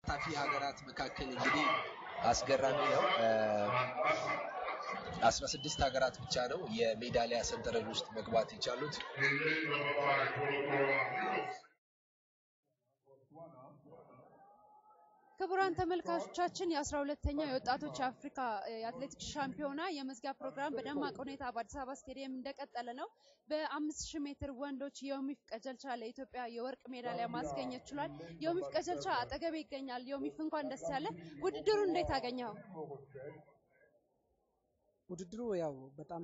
ከተሳታፊ ሀገራት መካከል እንግዲህ አስገራሚ ነው። አስራ ስድስት ሀገራት ብቻ ነው የሜዳሊያ ሰንጠረዥ ውስጥ መግባት የቻሉት። ክቡራን ተመልካቾቻችን የአስራ ሁለተኛው የወጣቶች የአፍሪካ የአትሌቲክስ ሻምፒዮና የመዝጊያ ፕሮግራም በደማቅ ሁኔታ በአዲስ አበባ ስቴዲየም እንደቀጠለ ነው። በአምስት ሺህ ሜትር ወንዶች የዮሚፍ ቀጀልቻ ለኢትዮጵያ የወርቅ ሜዳሊያ ማስገኘት ችሏል። ዮሚፍ ቀጀልቻ አጠገቤ ይገኛል። ዮሚፍ እንኳን ደስ ያለ። ውድድሩ እንዴት አገኘኸው? ውድድሩ ያው በጣም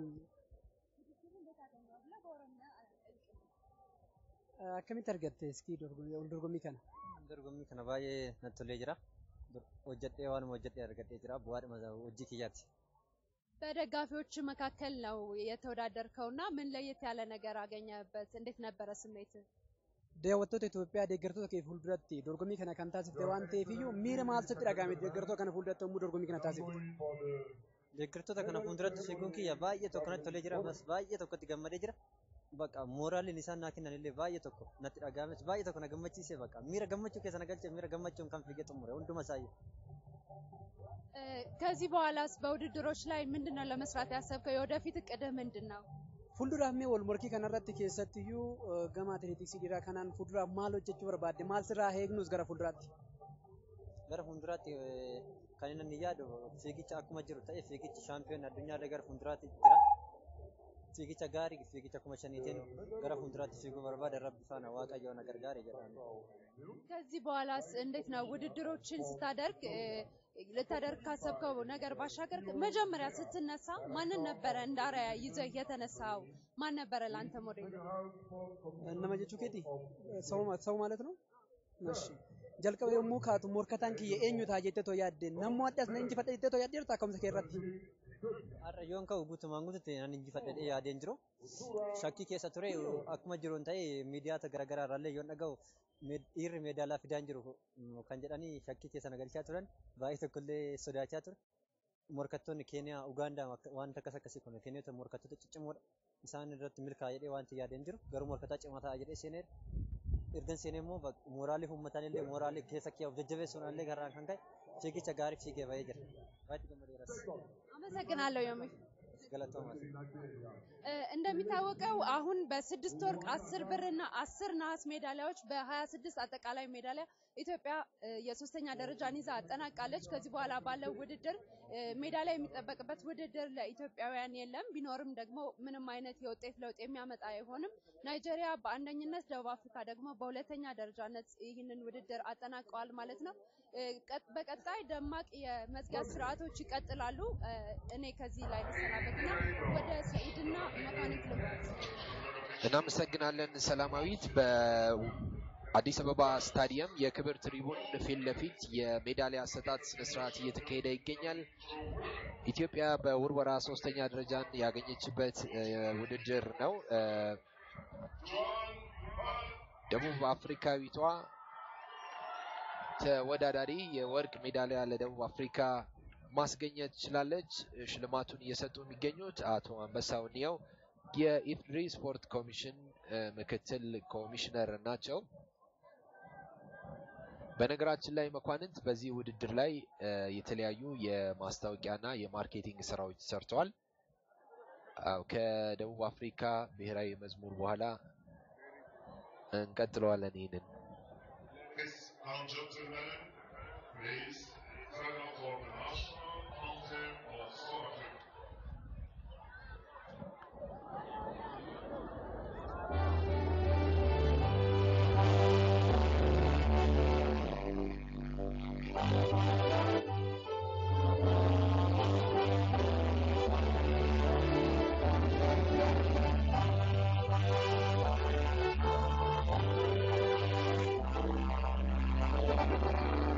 akkamitti argatte iskii dorgommii kana? Dorgommii kana baay'ee natti tolee jira. Hojjedhee waanuma hojjedhee argadhee jira. Bu'aadhuma hojii kiyyaati. በደጋፊዎች መካከል ነው የተወዳደርከው እና ምን ለየት ያለ ነገር አገኘበት? እንዴት ነበረ ስሜት? Daawwattoota Itoophiyaa deeggartoota kee fuulduratti dorgommii kana kan taasifte waan ta'eef iyyuu miira maal sitti dhagahame deeggartoota kana fuulduratti yommuu dorgommii kana taasifte? Deeggartoota kana fuulduratti fiiguun kiyya baay'ee tokko natti tolee jira. Ammas baay'ee tokkotti gammadee jira. Bakka mooraalin isaan naa kennan illee baay'ee tokko natti dhaga'ames baay'ee tokko na gammachiise bakka miira gammachuu keessa na galche miira gammachuun kan fiigee xumure hunduma isaayyuu. ከዚህ በኋላስ በውድድሮች ላይ ምንድን ነው ለመስራት ያሰብከው? የወደፊት እቅድህ ምንድን ነው? Fuulduraaf mee wal morkii kanarratti keessattiyyuu gama atileetiksii dhiiraa kanaan fuulduraaf maal hojjechuu barbaadde? Maal sirraa eegnus gara fuulduraatti? Gara fuulduraatti kan inni yaadu fiigicha akkuma jiru ta'e fiigichi shaampiyoon addunyaa gara fuulduraatti jira. fiigicha gaarii fiigicha kuma shaniitiin gara fuulduraatti fiiguu barbaada rabbi faana waaqayyo na gargaare jedhamu. ከዚህ በኋላስ እንዴት ነው ውድድሮችን ስታደርግ ልታደርግ ካሰብከው ነገር ባሻገር መጀመሪያ ስትነሳ ማንን ነበረ እንደ አርአያ ይዘህ የተነሳው? ማን ነበረ ለአንተ ሞዴል? Nama jechuu keeti sa'u ማለት ነው? እሺ jalqaba yommuu kaatu morkataan kiyya eenyu ta'a jettee too yaadde nammoo addaas na injifadha jettee too yaaddeertu akkamitti kee irratti? Har'a yoon ka'u guutumaan guututti nan injifadhee yaadeen jiru. Shakkii keessa ture akkuma jiruun ta'e miidiyaata garaagaraa irraallee yoon dhaga'u dhiirri meedaalaa fidaan jiru kan jedhanii shakkii keessa na galchaa turan baay'ee tokkollee sodaachaa ture. Morkattoonni Keeniyaa, Ugaandaa wanta akkas akkasii kun Keeniyoota morkattoota ciccimoodha. Isaan irratti milkaa'aa jedhee wanti yaadeen jiru garuu morkataa cimaa ta'a jedhee seeneera. ergan seenee immoo mooraalii uummataan illee mooraalii keessa kiyyaaf jajjabeessuun illee garaan kan ka'e fiigicha gaarii fiigee bahee jira. Baay'ee gammadeeras. አመሰግናለሁ ዮሚፍ። Galatoomaa. እንደሚታወቀው አሁን በስድስት ወርቅ አስር ብር እና አስር ነሐስ ሜዳሊያዎች በሀያ ስድስት አጠቃላይ ሜዳሊያ ኢትዮጵያ የሶስተኛ ደረጃን ይዛ አጠናቃለች። ከዚህ በኋላ ባለው ውድድር ሜዳሊያ የሚጠበቅበት ውድድር ለኢትዮጵያውያን የለም። ቢኖርም ደግሞ ምንም አይነት የውጤት ለውጥ የሚያመጣ አይሆንም። ናይጄሪያ በአንደኝነት፣ ደቡብ አፍሪካ ደግሞ በሁለተኛ ደረጃነት ይህንን ውድድር አጠናቀዋል ማለት ነው። በቀጣይ ደማቅ የመዝጊያ ስርዓቶች ይቀጥላሉ። እኔ ከዚህ ላይ ልሰናበትና ወደ ሰኢድና መኳንንት ልምራት። እናመሰግናለን ሰላማዊት። በአዲስ አበባ ስታዲየም የክብር ትሪቡን ፊት ለፊት የሜዳሊያ አሰጣጥ ስነስርዓት እየተካሄደ ይገኛል። ኢትዮጵያ በውርወራ ሶስተኛ ደረጃን ያገኘችበት ውድድር ነው። ደቡብ አፍሪካዊቷ ተወዳዳሪ የወርቅ ሜዳሊያ ለደቡብ አፍሪካ ማስገኘት ችላለች። ሽልማቱን እየሰጡ የሚገኙት አቶ አንበሳው እንየው የኢፌዴሪ ስፖርት ኮሚሽን ምክትል ኮሚሽነር ናቸው። በነገራችን ላይ መኳንንት በዚህ ውድድር ላይ የተለያዩ የማስታወቂያና የማርኬቲንግ ስራዎች ሰርተዋል። ከደቡብ አፍሪካ ብሔራዊ መዝሙር በኋላ እንቀጥለዋለን ይህንን Ladies and gentlemen, please stand up for the national anthem of South Africa. Thank you.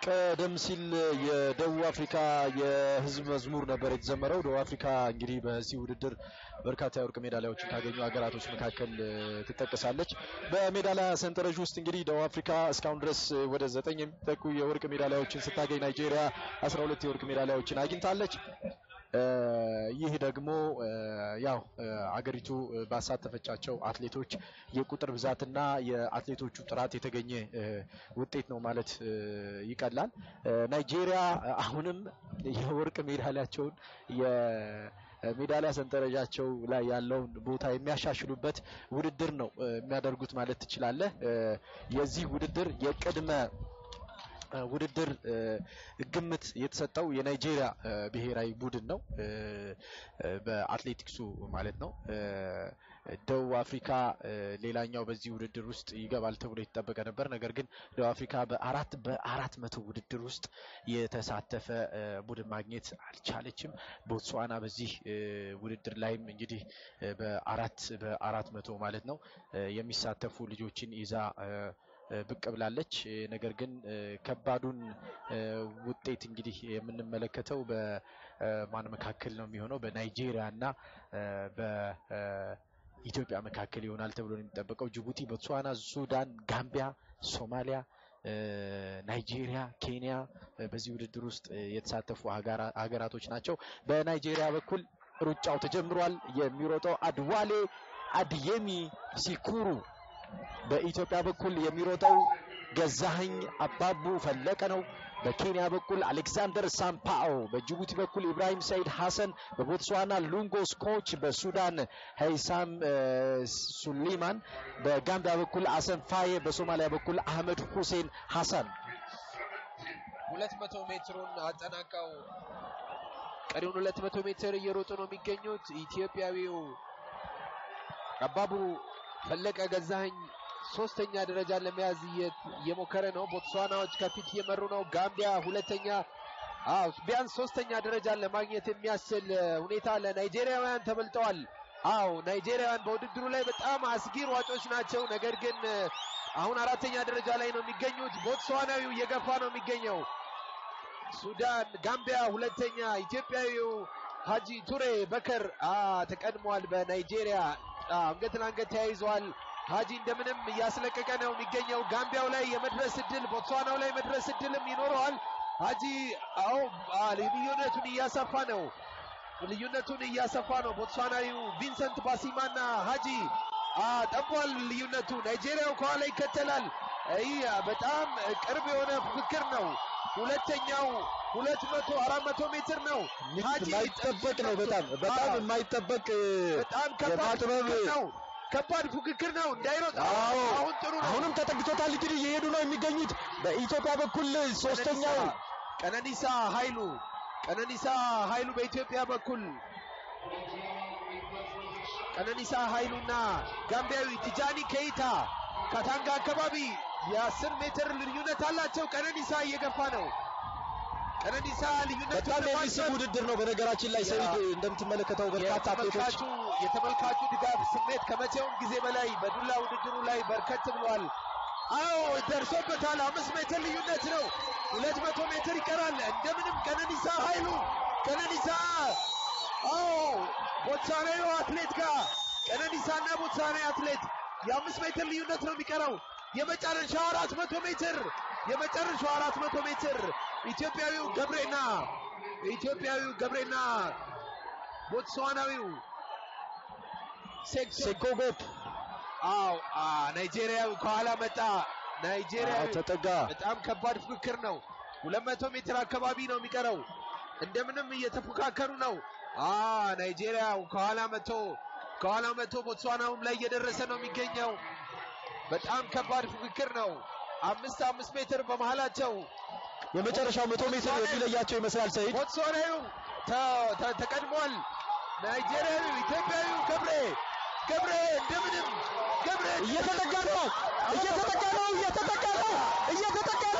ቀደም ሲል የደቡብ አፍሪካ የህዝብ መዝሙር ነበር የተዘመረው። ደቡብ አፍሪካ እንግዲህ በዚህ ውድድር በርካታ የወርቅ ሜዳሊያዎችን ካገኙ ሀገራቶች መካከል እ፣ ትጠቀሳለች። በሜዳሊያ ሰንጠረዥ ውስጥ እንግዲህ ደቡብ አፍሪካ እስካሁን ድረስ ወደ ዘጠኝ የሚጠጉ የወርቅ ሜዳሊያዎችን ስታገኝ ናይጄሪያ 12 የወርቅ ሜዳሊያዎችን አግኝታለች። እ፣ ይህ ደግሞ እ፣ ያው እ፣ አገሪቱ እ፣ ባሳተፈቻቸው አትሌቶች የቁጥር ብዛትና የአትሌቶቹ ጥራት የተገኘ እ፣ ውጤት ነው ማለት እ፣ ይቀላል። እ፣ ናይጄሪያ እ፣ አሁንም የወርቅ ሜዳሊያቸውን የሜዳሊያ ሰንጠረዣቸው ላይ ያለውን ቦታ የሚያሻሽሉበት ውድድር ነው እ፣ የሚያደርጉት ማለት ትችላለህ። እ፣ የዚህ ውድድር የቅድመ እ፣ ውድድር እ፣ ግምት የተሰጠው የናይጄሪያ እ፣ ብሔራዊ ቡድን ነው እ፣ እ፣ በአትሌቲክሱ ማለት ነው። እ፣ ደቡብ አፍሪካ እ፣ ሌላኛው በዚህ ውድድር ውስጥ ይገባል ተብሎ የተጠበቀ ነበር። ነገር ግን ደቡብ አፍሪካ በአራት በአራት መቶ ውድድር ውስጥ የተሳተፈ እ፣ ቡድን ማግኘት አልቻለችም። ቦትስዋና በዚህ እ፣ ውድድር ላይም እንግዲህ እ፣ በአራት በአራት መቶ ማለት ነው እ፣ የሚሳተፉ ልጆችን ይዛ እ፣ እ፣ ብቅ ብላለች። እ፣ ነገር ግን እ፣ ከባዱን እ፣ ውጤት እንግዲህ የምንመለከተው በማን መካከል ነው የሚሆነው? በናይጄሪያ እና እ፣ በኢትዮጵያ መካከል ይሆናል ተብሎ ነው የሚጠበቀው። ጅቡቲ፣ ቦትስዋና፣ ሱዳን፣ ጋምቢያ፣ ሶማሊያ እ፣ ናይጄሪያ፣ ኬንያ እ፣ በዚህ ውድድር ውስጥ እ፣ የተሳተፉ ሀገራ- ሀገራቶች ናቸው። በናይጄሪያ በኩል ሩጫው ተጀምሯል። የሚሮጠው አድዋሌ አድየሚ ሲኩሩ በኢትዮጵያ በኩል የሚሮጠው ገዛኸኝ አባቡ ፈለቀ ነው። በኬንያ በኩል አሌክሳንደር ሳምፓኦ፣ በጅቡቲ በኩል ኢብራሂም ሰይድ ሐሰን፣ በቦትስዋና ሉንጎ ስኮች፣ በሱዳን ሀይሳም እ፣ ሱሊማን፣ በጋምቢያ በኩል አሰን ፋዬ፣ በሶማሊያ በኩል አህመድ ሁሴን ሐሰን ሁለት መቶ ሜትሩን አጠናቀው ቀሪውን ሁለት መቶ ሜትር እየሮጡ ነው የሚገኙት። ኢትዮጵያዊው አባቡ ፈለቀ ገዛኸኝ ሶስተኛ ደረጃን ለመያዝ እየ- እየሞከረ ነው። ቦትስዋናዎች ከፊት እየመሩ ነው። ጋምቢያ ሁለተኛ፣ አዎ ቢያንስ ሶስተኛ ደረጃን ለማግኘት የሚያስችል እ፣ ሁኔታ ለናይጄሪያውያን ተበልጠዋል። አዎ ናይጄሪያውያን በውድድሩ ላይ በጣም አስጊ ሯጮች ናቸው። ነገር ግን እ፣ አሁን አራተኛ ደረጃ ላይ ነው የሚገኙት። ቦትስዋናዊው እየገፋ ነው የሚገኘው። ሱዳን፣ ጋምቢያ ሁለተኛ፣ ኢትዮጵያዊው ሀጂ ቱሬ በከር አ ተቀድሟል። በናይጄሪያ አ፣ አንገት ለአንገት ተያይዘዋል። ሀጂ እንደምንም እያስለቀቀ ነው የሚገኘው። ጋምቢያው ላይ የመድረስ እድል፣ ቦትስዋናው ላይ መድረስ እድልም ይኖረዋል። ሀጂ አዎ አ፣ ልዩነቱን እያሰፋ ነው ልዩነቱን እያሰፋ ነው። ቦትስዋናዊው ቪንሰንት ባሲማና ሀጂ አ፣ ጠቧል ልዩነቱ። ናይጄሪያው ከኋላ ይከተላል። ይህ በጣም ቅርብ የሆነ ፉክክር ነው። ሁለተኛው ሁለት መቶ አራት መቶ ሜትር ነው። ሀጂ የማይጠበቅ ነው። በጣም በጣም አዎ። የማይጠበቅ በጣም ከባድ የማጥበብ ፉክክር ነው። ከባድ ፉክክር ነው። እንዳይሮጥ አዎ አሁን ጥሩ ነው። አሁንም ተጠግቶታል። እንግዲህ እየሄዱ ነው የሚገኙት። በኢትዮጵያ በኩል ሶስተኛው ቀነኒሳ ኃይሉ ቀነኒሳ ኃይሉ በኢትዮጵያ በኩል ቀነኒሳ ኃይሉና ጋምቢያዊ ቲጃኒ ከይታ ካታንጋ አካባቢ የአስር ሜትር ልዩነት አላቸው። ቀነኒሳ እየገፋ ነው። ቀነኒሳ ልዩነቱ በጣም የሚስብ ውድድር ነው። በነገራችን ላይ ሰይድ እንደምትመለከተው በርካታ አትሌቶች የተመልካቹ የተመልካቹ ድጋፍ ስሜት ከመቼውም ጊዜ በላይ በዱላ ውድድሩ ላይ በርከት ብሏል። አዎ ደርሶበታል። አምስት ሜትር ልዩነት ነው። ሁለት መቶ ሜትር ይቀራል። እንደምንም ቀነኒሳ ኃይሉ ቀነኒሳ አዎ ቦትሳናዊ አትሌት ጋር ቀነኒሳና ቦትሳናዊ አትሌት የአምስት ሜትር ልዩነት ነው የሚቀረው። የመጨረሻው አራት መቶ ሜትር የመጨረሻው አራት መቶ ሜትር ኢትዮጵያዊው ገብሬና ኢትዮጵያዊው ገብሬና ቦትስዋናዊው ሴክቶ ሴኮጎፕ አዎ አ ናይጄሪያዊ ከኋላ መጣ። ናይጄሪያዊ ተጠጋ። በጣም ከባድ ፉክክር ነው። ሁለት መቶ ሜትር አካባቢ ነው የሚቀረው። እንደምንም እየተፎካከሩ ነው። አ ናይጄሪያው ከኋላ መቶ ከኋላ መቶ ቦትስዋናውም ላይ እየደረሰ ነው የሚገኘው። በጣም ከባድ ፉክክር ነው። አምስት አምስት ሜትር በመሃላቸው የመጨረሻው መቶ ሜትር የሚለያቸው ይመስላል ሰይድ። ቦትስዋናዊው ተ- ተ- ተቀድሟል። ናይጄሪያዊው ኢትዮጵያዊው ገብሬ ገብሬ እንደምንም ገብሬ እየተጠጋ ነው፣ እየተጠጋ ነው፣ እየተጠጋ ነው፣ እየተጠጋ ነው።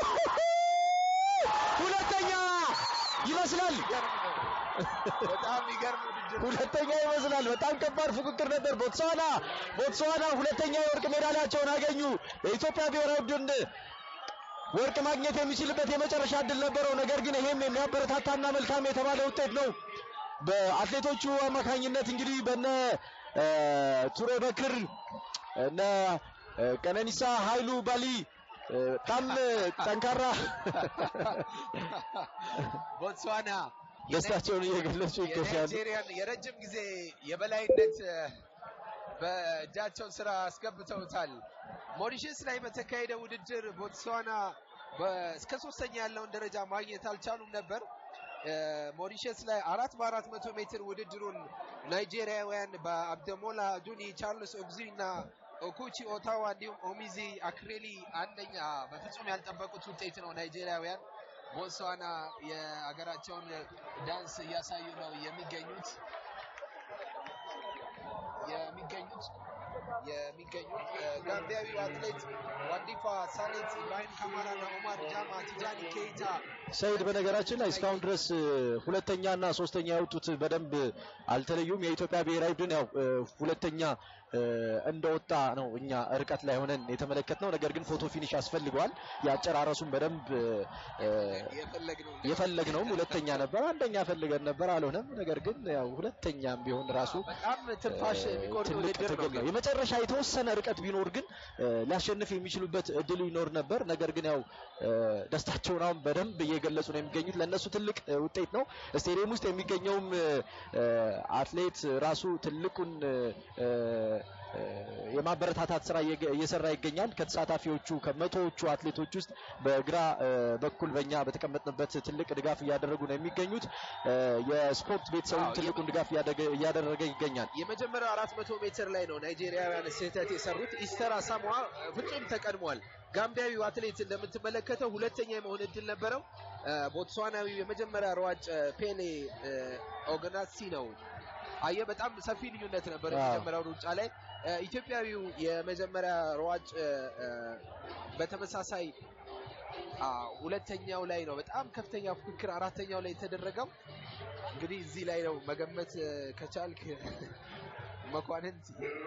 ሁለተኛ ይመስላል፣ ይገርም ነው። በጣም የሚገርም ውድድር ነው። ሁለተኛ ይመስላል። በጣም ከባድ ፉክክር ነበር። ቦትስዋና ቦትስዋና ሁለተኛ የወርቅ ሜዳሊያቸውን አገኙ። የኢትዮጵያ ብሔራዊ ቡድን ወርቅ ማግኘት የሚችልበት የመጨረሻ እድል ነበረው። ነገር ግን ይሄም የሚያበረታታና መልካም የተባለ ውጤት ነው። በአትሌቶቹ አማካኝነት እንግዲህ በነ እ፣ ቱሬ በክር እነ እ፣ ቀነኒሳ ኃይሉ ባሊ እ፣ በጣም ጠንካራ ቦትስዋና ደስታቸውን እየገለጹ ይገኛሉ። የናይጄሪያን የረጅም ጊዜ የበላይነት እ፣ በእጃቸው ስራ አስገብተውታል። ሞሪሸስ ላይ በተካሄደ ውድድር ቦትስዋና በ- እስከ ሶስተኛ ያለውን ደረጃ ማግኘት አልቻሉም ነበር። እ፣ ሞሪሸስ ላይ አራት በአራት መቶ ሜትር ውድድሩን ናይጄሪያውያን በአብደሞላ ዱኒ፣ ቻርልስ ኦግዚ እና ኦኩቺ ኦታዋ እንዲሁም ኦሚዚ አክሬሊ አንደኛ በፍጹም ያልጠበቁት ውጤት ነው። ናይጄሪያውያን ቦትስዋና የሀገራቸውን ዳንስ እያሳዩ ነው የሚገኙት የሚገኙት የሚገኙት እ፣ ጋምቢያዊው አትሌት ዋንዲፋ ሳሌት፣ ኢብራሂም ካማራ እና ኦማር ጃማ፣ ቲጃኒ ኬይታ ሰይድ በነገራችን ላይ እስካሁን ድረስ እ፣ ሁለተኛ እና ሶስተኛ የወጡት በደንብ አልተለዩም። የኢትዮጵያ ብሔራዊ ቡድን ያው እ፣ ሁለተኛ እ፣ እንደወጣ ነው እኛ ርቀት ላይ ሆነን የተመለከትነው። ነገር ግን ፎቶ ፊኒሽ ያስፈልገዋል። የአጨራረሱን በደንብ እ፣ የፈለግነው የፈለግነውም ሁለተኛ ነበር፣ አንደኛ ፈልገን ነበር፣ አልሆነም። ነገር ግን ያው ሁለተኛም ቢሆን ራሱ በጣም ትንፋሽ የሚቆርጥ ትልቅ ውድድር ነው። ትግል ነው። የመጨረሻ የተወሰነ ርቀት ቢኖር ግን እ፣ ሊያሸንፍ የሚችሉበት እድሉ ይኖር ነበር። ነገር ግን ያው እ፣ ደስታቸውን አሁን በደንብ እየገለጹ ነው የሚገኙት። ለእነሱ ትልቅ እ፣ ውጤት ነው። ስቴዲየም ውስጥ የሚገኘውም እ፣ እ፣ አትሌት ራሱ ትልቁን እ፣ እ፣ እ፣ የማበረታታት ስራ እየገ- እየሰራ ይገኛል። ከተሳታፊዎቹ ከመቶዎቹ አትሌቶች ውስጥ በግራ እ፣ በኩል በእኛ በተቀመጥንበት ትልቅ ድጋፍ እያደረጉ ነው የሚገኙት። እ፣ የስፖርት ቤተሰቡም አዎ፣ ትልቁን ድጋፍ እያደገ- እያደረገ ይገኛል። የመጀመሪያው አራት መቶ ሜትር ላይ ነው ናይጄሪያውያን ስህተት የሰሩት። ኢስተር አሳሟ ፍጹም ተቀድሟል። ጋምቢያዊው አትሌት እንደምትመለከተው ሁለተኛ የመሆን እድል ነበረው። እ፣ ቦትስዋናዊው የመጀመሪያ ሯጭ እ፣ ፔሌ እ፣ ኦግናሲ ነው። አየ በጣም ሰፊ ልዩነት ነበር አዎ። የመጀመሪያው ሩጫ ላይ። እ፣ ኢትዮጵያዊው የመጀመሪያ ሯጭ እ፣ እ፣ በተመሳሳይ አ፣ ሁለተኛው ላይ ነው በጣም ከፍተኛ ፉክክር አራተኛው ላይ የተደረገው። እንግዲህ እዚህ ላይ ነው መገመት እ፣ ከቻልክ መኳንንት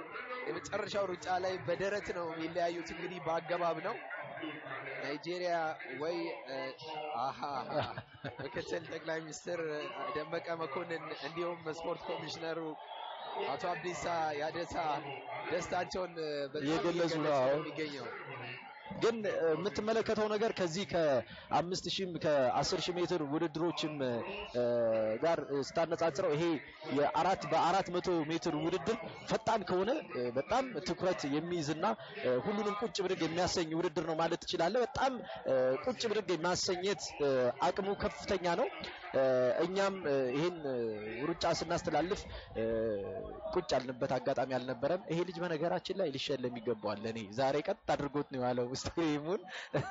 የመጨረሻው ሩጫ ላይ በደረት ነው የሚለያዩት። እንግዲህ በአገባብ ነው። ናይጄሪያ ወይ እ፣ አሃ ምክትል ጠቅላይ ሚኒስትር እ፣ ደመቀ መኮንን እንዲሁም ስፖርት ኮሚሽነሩ አቶ አብዲሳ ያደታ ደስታቸውን እ፣ በጣም እየገለጹ ነው። እየገለጹ አዎ። የሚገኘው ግን እ፣ የምትመለከተው ነገር ከዚህ ከአምስት ሺህም ከአስር ሺህ ሜትር ውድድሮችም እ፣ ጋር እ፣ ስታነጻጽረው ይሄ የአራት በአራት መቶ ሜትር ውድድር ፈጣን ከሆነ እ፣ በጣም ትኩረት የሚይዝና እ፣ ሁሉንም ቁጭ ብድግ የሚያሰኝ ውድድር ነው ማለት ትችላለህ። በጣም እ፣ ቁጭ ብድግ የማሰኘት እ፣ አቅሙ ከፍተኛ ነው። እ፣ እኛም እ፣ ይህን እ፣ ሩጫ ስናስተላልፍ እ፣ ቁጭ ያልንበት አጋጣሚ አልነበረም። ይሄ ልጅ በነገራችን ላይ ሊሸለም ይገባዋል። ለእኔ ዛሬ ቀጥ አድርጎት ነው ያለው ስቴዲየሙን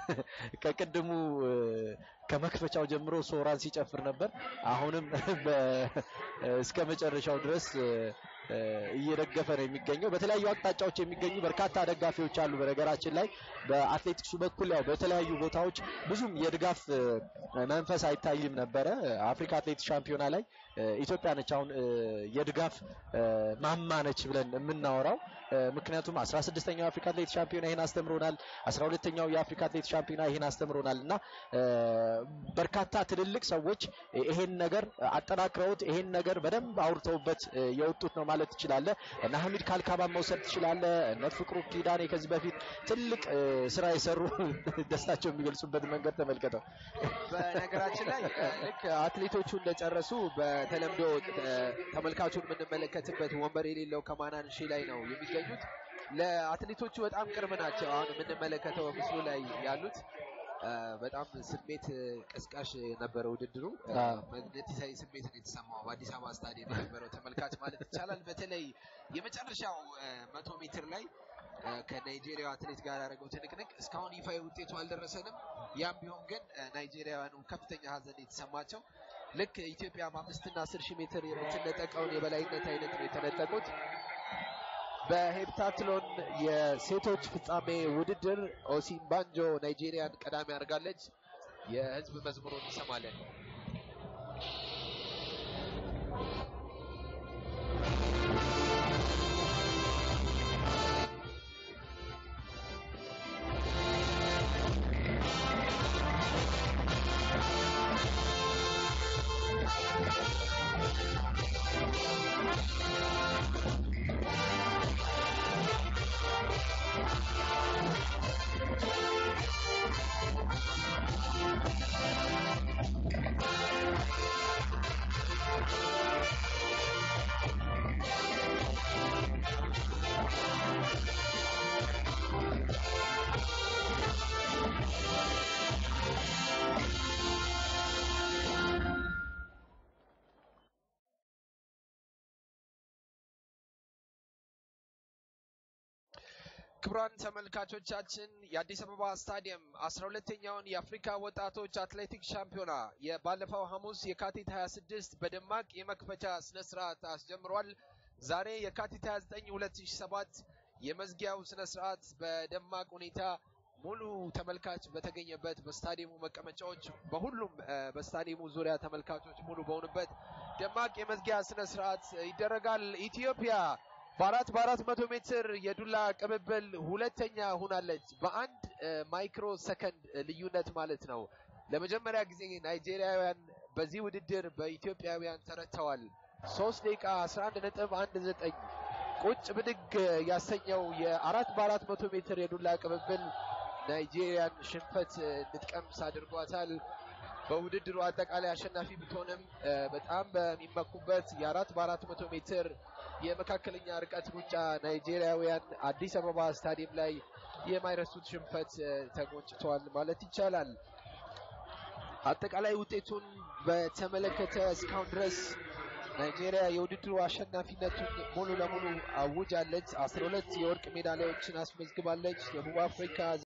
ከቅድሙ እ፣ ከመክፈቻው ጀምሮ ሶራን ሲጨፍር ነበር። አሁንም በ- እስከ መጨረሻው ድረስ እ፣ እ፣ እየደገፈ ነው የሚገኘው። በተለያዩ አቅጣጫዎች የሚገኙ በርካታ ደጋፊዎች አሉ። በነገራችን ላይ በአትሌቲክሱ በኩል ያው በተለያዩ ቦታዎች ብዙም የድጋፍ እ፣ መንፈስ አይታይም ነበረ። አፍሪካ አትሌቲክስ ሻምፒዮና ላይ እ፣ ኢትዮጵያ ነች አሁን እ፣ የድጋፍ እ፣ ማማ ነች ብለን የምናወራው እ፣ ምክንያቱም 16ኛው የአፍሪካ አትሌቲክስ ሻምፒዮና ይህን አስተምሮናል። 12ኛው የአፍሪካ አትሌቲክስ ሻምፒዮና ይህን አስተምሮናል እና እ፣ በርካታ ትልልቅ ሰዎች ይሄን ነገር አጠናክረውት ይሄን ነገር በደንብ አውርተውበት እ፣ የወጡት ነው ማለት ትችላለህ። እነ ሐሚድ ካልካባን መውሰድ ትችላለህ። እነ ፍቅሩ ኪዳኔ ከዚህ በፊት ትልቅ እ፣ ስራ የሰሩ ደስታቸው የሚገልጹበት መንገድ ተመልከተው። በነገራችን ላይ እ፣ ልክ አትሌቶቹ እንደጨረሱ በተለምዶ እ፣ ተመልካቹን የምንመለከትበት ወንበር የሌለው ከማናንሺ ላይ ነው የሚገኙት። ለአትሌቶቹ በጣም ቅርብ ናቸው። አሁን የምንመለከተው ምስሉ ላይ ያሉት እ፣ በጣም ስሜት እ፣ ቀስቃሽ የነበረ ውድድሩ እ፣ አዎ። መግነጢሳዊ ስሜት ነው የተሰማው በአዲስ አበባ ስታዲየም የነበረው ተመልካች ማለት ይቻላል። በተለይ የመጨረሻው እ፣ መቶ ሜትር ላይ እ፣ ከናይጄሪያ አትሌት ጋር ያደረገው ትንቅንቅ እስካሁን ይፋዊ ውጤቱ አልደረሰንም። ያም ቢሆን ግን እ፣ ናይጄሪያውያኑ ከፍተኛ ሀዘን የተሰማቸው ልክ ኢትዮጵያ በአምስትና አስር ሺህ ሜትር የምትነጠቀውን የበላይነት አይነት ነው የተነጠቁት። በሄፕታትሎን የሴቶች ፍጻሜ ውድድር ኦሲምባንጆ ናይጄሪያን ቀዳሚ አድርጋለች። የህዝብ መዝሙሩን እንሰማለን። ክቡራን ተመልካቾቻችን የአዲስ አበባ ስታዲየም አስራ ሁለተኛውን የአፍሪካ ወጣቶች አትሌቲክስ ሻምፒዮና የባለፈው ሐሙስ የካቲት 26 በደማቅ የመክፈቻ ስነ ስርዓት አስጀምሯል። ዛሬ የካቲት 29 2007 የመዝጊያው ስነ ስርዓት በደማቅ ሁኔታ ሙሉ ተመልካች በተገኘበት በስታዲየሙ መቀመጫዎች በሁሉም እ፣ በስታዲየሙ ዙሪያ ተመልካቾች ሙሉ በሆኑበት ደማቅ የመዝጊያ ስነ ስርዓት ይደረጋል። ኢትዮጵያ በአራት በአራት መቶ ሜትር የዱላ ቅብብል ሁለተኛ ሆናለች። በአንድ እ፣ ማይክሮ ሰከንድ ልዩነት ማለት ነው። ለመጀመሪያ ጊዜ ናይጄሪያውያን በዚህ ውድድር በኢትዮጵያውያን ተረተዋል። ሶስት ደቂቃ 11 ነጥብ አንድ ዘጠኝ ቁጭ ብድግ ያሰኘው የአራት በአራት መቶ ሜትር የዱላ ቅብብል ናይጄሪያን ሽንፈት እ፣ እንድትቀምስ አድርጓታል። በውድድሩ አጠቃላይ አሸናፊ ብትሆንም እ፣ በጣም በሚመኩበት የአራት በአራት መቶ ሜትር የመካከለኛ ርቀት ሩጫ ናይጄሪያውያን አዲስ አበባ ስታዲየም ላይ የማይረሱት ሽንፈት እ፣ ተጎንጭተዋል ማለት ይቻላል። አጠቃላይ ውጤቱን በተመለከተ እስካሁን ድረስ ናይጄሪያ የውድድሩ አሸናፊነቱን ሙሉ ለሙሉ አውጃለች። አስራ ሁለት የወርቅ ሜዳሊያዎችን አስመዝግባለች። ደቡብ አፍሪካ